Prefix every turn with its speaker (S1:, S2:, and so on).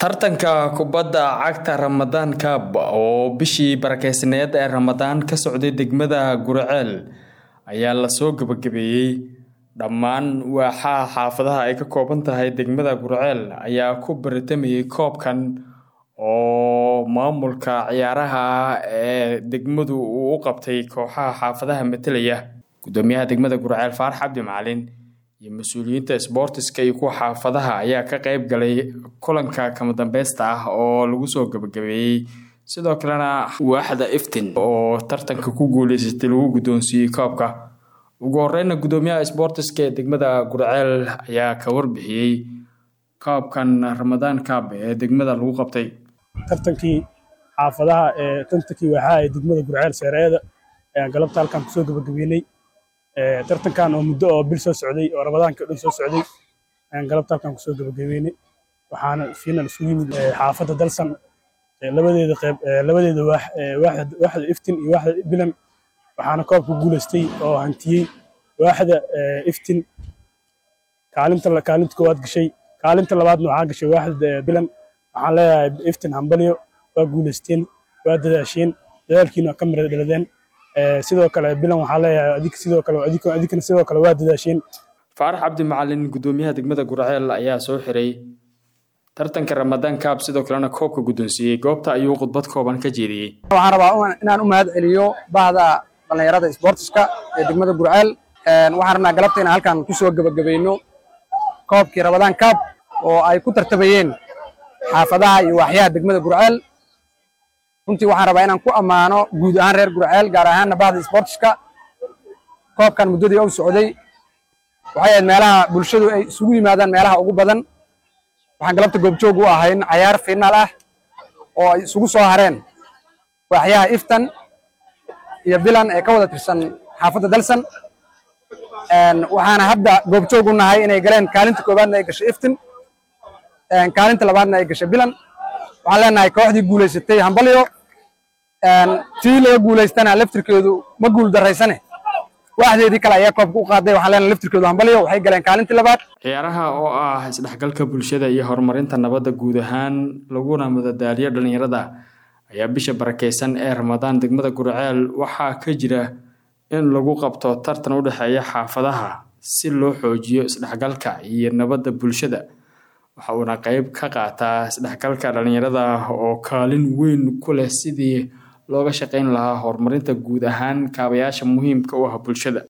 S1: tartanka kubadda cagta ramadaan cup oo bishii barakeysneed ee ramadaan ka socday degmada guriceel ayaa lasoo gabagabeeyey dhammaan waaxaha xaafadaha ay ka kooban tahay degmada guriceel ayaa ku baritamayay koobkan oo maamulka ciyaaraha ee degmadu uu u qabtay kooxaha xaafadaha matelaya gudoomiyaha degmada guriceel faarax cabdi macalin iyo mas-uuliyiinta sboortiska iyo kuwa xaafadaha ayaa ka qeyb galay kulanka kama dambeysta ah oo lagu soo gabagabeeyey sidoo kalena waaxda iftin oo tartanka ku guuleysatay lagu guddoonsiiyey koobka ugu horeyna gudoomiyaha sboortiska ee degmada gurceel ayaa ka warbixiyey koobkan ramadaan kaab ee degmada lagu qabtay
S2: tartankii xaafadaha ee tantankii waaxaha ee degmada gurceel seereeda ayaan galabta halkan kusoo gabagabeynay tartankan oo muddo oo bil soo socday oo ramadaanka dhan soo socday ayaan galabta halkan kusoo gabagabeynay waxaana fiinan isugu yimid xaafadda dalsan labadeeda qeyb labadeeda waax waaxda iftin iyo waaxda bilan waxaana koobka guuleystay oo hantiyey waaxda iftin kaalinta kaalinta koowaad gashay kaalinta labaadna waxaa gashay waaxda bilan waxaan leeyahay iftin hambalyo waa guuleysteen waa dadaasheen dadaalkiina waa ka mira dhaladeen sidoo kale bilan waxaa leeyahay adig sidoo kale adikana sidoo kale waa dadaasheen
S1: faarax cabdi macalin gudoomiyaha degmada gurceel ayaa soo xiray tartanka ramadaan kaab sidoo kalena koobka guddoonsiiyey goobta ayuu khudbad kooban ka jeediyey
S3: waxaan rabaa inaan u mahad celiyo bahda dhallinyarada sboortiska ee degmada gurceel waxaan rabnaa galabta inaan halkan kusoo gebagabayno koobkii ramadaan kaab oo ay ku tartamayeen xaafadaha iyo waaxyaha degmada gurceel runtii waxaan rabaa inaan ku ammaano guud ahaan reer gurceel gaar ahaanna bahda sboortiska koobkan muddadii u socday waxay ahayd meelaha bulshadu ay isugu yimaadaan meelaha ugu badan waxaan galabta goobjoog u ahayn cayaar finaal ah oo ay isugu soo hareen waaxyaha iftan iyo bilan ee ka wada tirsan xaafadda dalsan waxaana hadda goobjoog u nahay inay galeen kaalinta koowaadna ay gashay iftin kaalinta labaadna ay gashay bilan waxaan leenahay kooxdii guulaysatay hambalyo tii laga guulaystana laftirkeedu ma guul daraysane waaxdeedii kale ayaa koobka u qaaday waxaan leenahay laftirkeedu hambalyo waxay galeen kaalintii labaad
S1: ciyaaraha oo ah isdhexgalka bulshada iyo horumarinta nabadda guud ahaan laguna madadaaliyo dhallinyarada ayaa bisha barakeysan ee ramadaan degmada gurceel waxaa ka jira in lagu qabto tartan u dhexeeya xaafadaha si loo xoojiyo isdhexgalka iyo nabadda bulshada waxa uuna qeyb ka qaataa isdhexgalka dhallinyarada oo kaalin weyn ku leh sidii looga shaqayn lahaa horumarinta guud ahaan kaabayaasha muhiimka u ah bulshada